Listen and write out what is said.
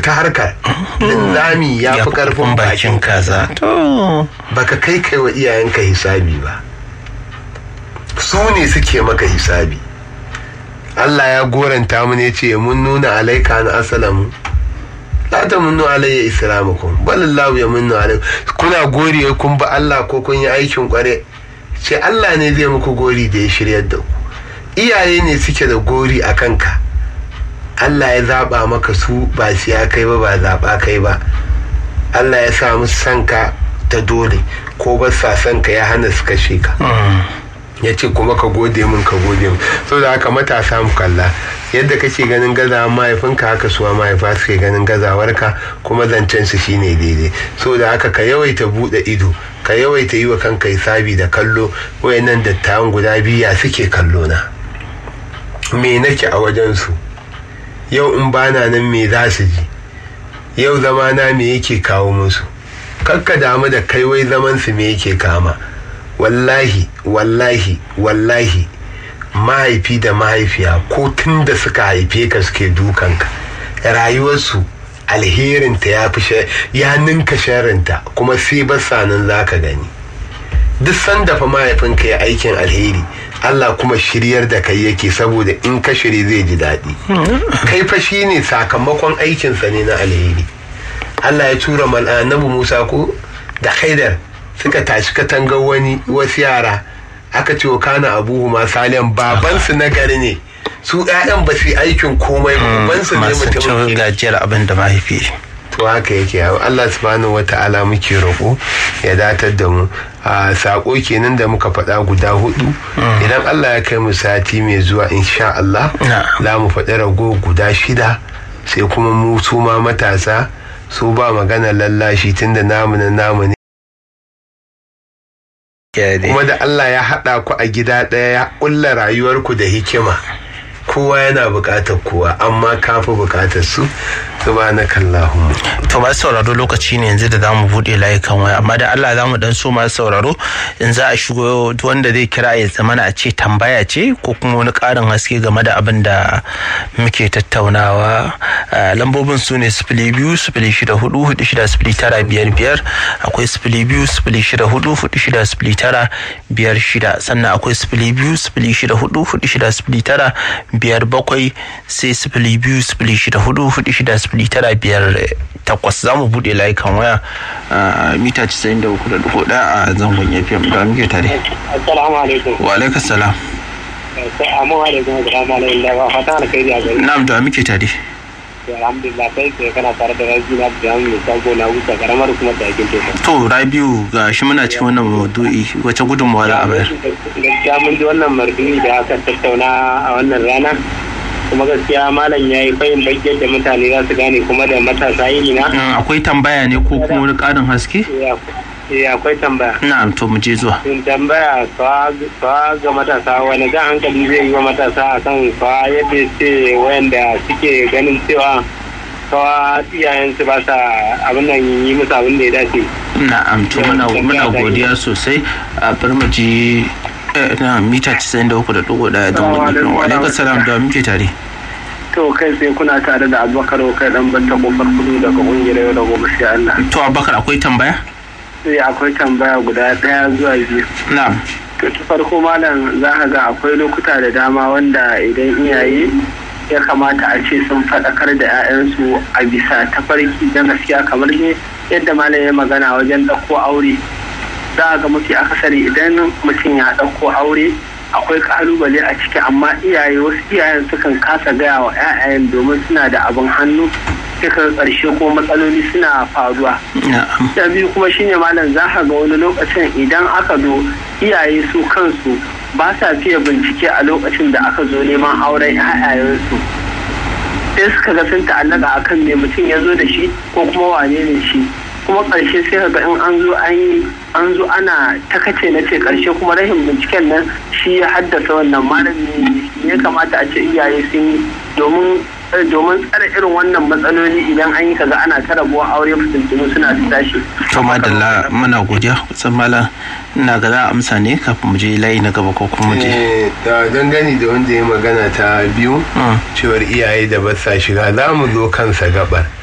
fita harkar linzami ya fi karfin bakin kaza to baka kai kai wa iyayenka hisabi ba su ne suke maka hisabi Allah ya goranta mu ne ce mun nuna alaika na asalamu la ta munnu alayya islamukum balallahu ya munnu alaikum kuna gori kun ba Allah ko kun yi aikin kware ce Allah ne zai muku gori da ya shiryar da ku iyaye ne suke da gori a kanka Allah ya zaba maka su ba siya kai ba ba zaba kai ba Allah ya sa musu sanka ta dole ko ba sa sanka ya hana su kashe ka ya ce kuma ka gode min ka gode min so da haka matasa mu kalla yadda kake ganin gazawa mahaifinka haka suwa mahaifa suke ganin gazawarka kuma zancen su shine daidai so da haka ka yawaita bude ido ka yawaita yi wa kanka hisabi da kallo wayannan dattawan guda biya suke kallo na me nake a wajen su yau in bana nan me za su ji yau zamana me yake kawo musu kakka damu da kai wai zaman su me yake kama wallahi wallahi wallahi mahaifi da mahaifiya ko tun da suka haife ka suke dukanka rayuwarsu alherinta ya fi ya ninka sharinta kuma sai basanin za ka gani duk sanda fa mahaifinka ya aikin alheri Allah kuma shiryar da kai yake saboda in ka shiri zai ji daɗi kai fa shi ne sakamakon aikinsa ne na alheri Allah ya tura mal'anabu Musa ko da haidar suka tashi katangar wani wasu yara aka ce wa kana abuhu ma saliyan babansu na gari ne su ƴaƴan ba su aikin komai babansu ne mutumin cin gajiyar abin da mahaifi to haka yake Allah subhanahu wata'ala muke roƙo ya datar da mu a sako kenan da muka faɗa guda hudu idan Allah ya kai mu sati mai zuwa insha Allah za mu faɗi rago guda shida sai kuma mu su ma matasa su ba magana lallashi tunda namu na namu ne kuma da Allah ya haɗa ku a gida ɗaya ya ƙulla rayuwarku da hikima kowa yana buƙatar kowa amma kafi buƙatar su subhanakallahumma to masu sauraro lokaci ne yanzu da za mu buɗe layukan waya amma da Allah za mu dan so masu sauraro in za a shigo wanda zai kira ya zama a ce tambaya ce ko kuma wani ƙarin haske game da abin da muke tattaunawa lambobin su ne sifili biyu sifili shida hudu hudu shida sifili tara biyar biyar akwai sifili biyu sifili shida hudu hudu shida sifili tara biyar shida sannan akwai sifili biyu sifili shida hudu hudu shida sifili tara biyar bakwai sai sifili biyu sifili shida hudu hudu shida sifili tara biyar takwas za mu buɗe layukan waya a mita casa'in da uku da dubu ɗaya a zangon fm da muke tare. Assalamu alaikum. Wa alaikum salam. Amma alaikum salam alaikum da ba fata alkhairi a gari. Na'am da muke tare. Alhamdulillah kai sai kana tare da Rabi na da mu sako na wuce karamar kuma da yakin teku. To Rabiu ga shi muna cikin wannan maudu'i wace gudunmawa za a bayar? Gaskiya mun ji wannan mardu'i da aka tattauna a wannan rana. kuma gaskiya malam ya yi fayin bayyar da mutane za su gane kuma da matasa yi na. akwai tambaya ne ko kuma wani ƙarin haske? eh akwai tambaya. na'am to mu je zuwa. tambaya kawa ga matasa wani jan hankali zai yi wa matasa a kan kawa yadda ce wayanda suke ganin cewa kawa iyayensu ba sa abin nan yi musu abin da ya dace. na'am to muna godiya sosai a bar mu ji na mita 93.1 don wani wa alaikar salam da muke tare to kai sai kuna tare da abubakar kai dan banta kofar kudu daga kungiyar yau da gobe sai Allah to abubakar akwai tambaya sai akwai tambaya guda daya zuwa biyu na'am to ta farko malam za ka ga akwai lokuta da dama wanda idan iyaye ya kamata a ce sun faɗakar da 'ya'yansu a bisa tafarki da gaskiya kamar ne yadda malam ya magana wajen ɗauko aure za a ga mafi akasari idan mutum ya ɗauko aure akwai kalubale a ciki amma iyaye wasu iyayen sukan kasa gaya wa 'ya'yan domin suna da abin hannu suka ƙarshe ko matsaloli suna faruwa. Da biyu kuma shine malam za ka ga wani lokacin idan aka zo iyaye su kansu ba sa fiye bincike a lokacin da aka zo neman auren 'ya'yayensu. sai suka ga sun ta'allaka akan me mutum ya zo da shi ko kuma wane ne shi kuma ƙarshe sai ga in an zo an yi an zo ana takace na ce ƙarshe kuma rashin binciken nan shi ya haddasa wannan malami ya kamata a ce iyaye sun yi domin domin tsare irin wannan matsaloli idan an yi kaga ana ta rabuwa aure fitintunu suna ta tashi. to madalla muna godiya kusan malam ina ga za a amsa ne kafin mu je layi na gaba ko kuma mu je. da dangane da wanda ya magana ta biyu cewar iyaye da ba sa shiga za mu zo kansa gabar